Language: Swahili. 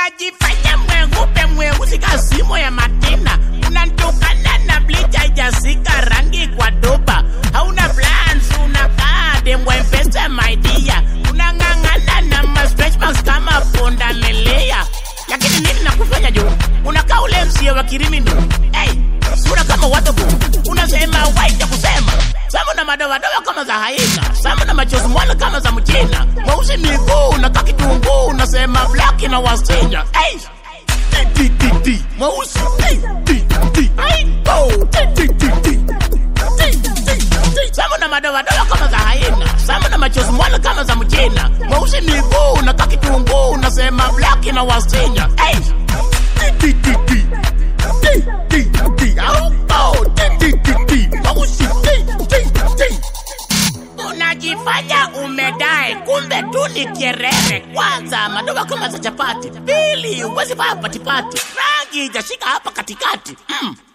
unajifanya mweupe mweusi kasimo ya matina unantukana na bleach haijasika rangi kwa doba hauna plans unakaa dembwa mpesa maidia unang'ang'ana na ma stretch marks kama punda melea lakini nini nakufanya juu unakaa ule msie wa kirimini hey, sura kama watobu unasema waija kusema samu na madoadoa kama za haina samu na machozi mwana kama za mchina mweusi miguu na kakitunguu unasema blaki na wasinya hey. Ti, ti, ti, ti. mweusi Ti, ti, ti. Ai, oh. Ti, ti, ti, ti. Ti, ti, ti. samu na madoadoa kama za haina samu na machozi mwana kama za mchina mweusi miguu na kakitunguu unasema blaki na wasinya hey. Ti, ti, ti, ti. Ti, ti, ti. Au, oh. Ti, ti, ti, ti. Mweusi. Ti, ti, ti. unajifanya umedae kumbe tu ni kierere kwanza madoa kama za chapati pili uwezi paa patipati rangi jashika hapa katikati mm.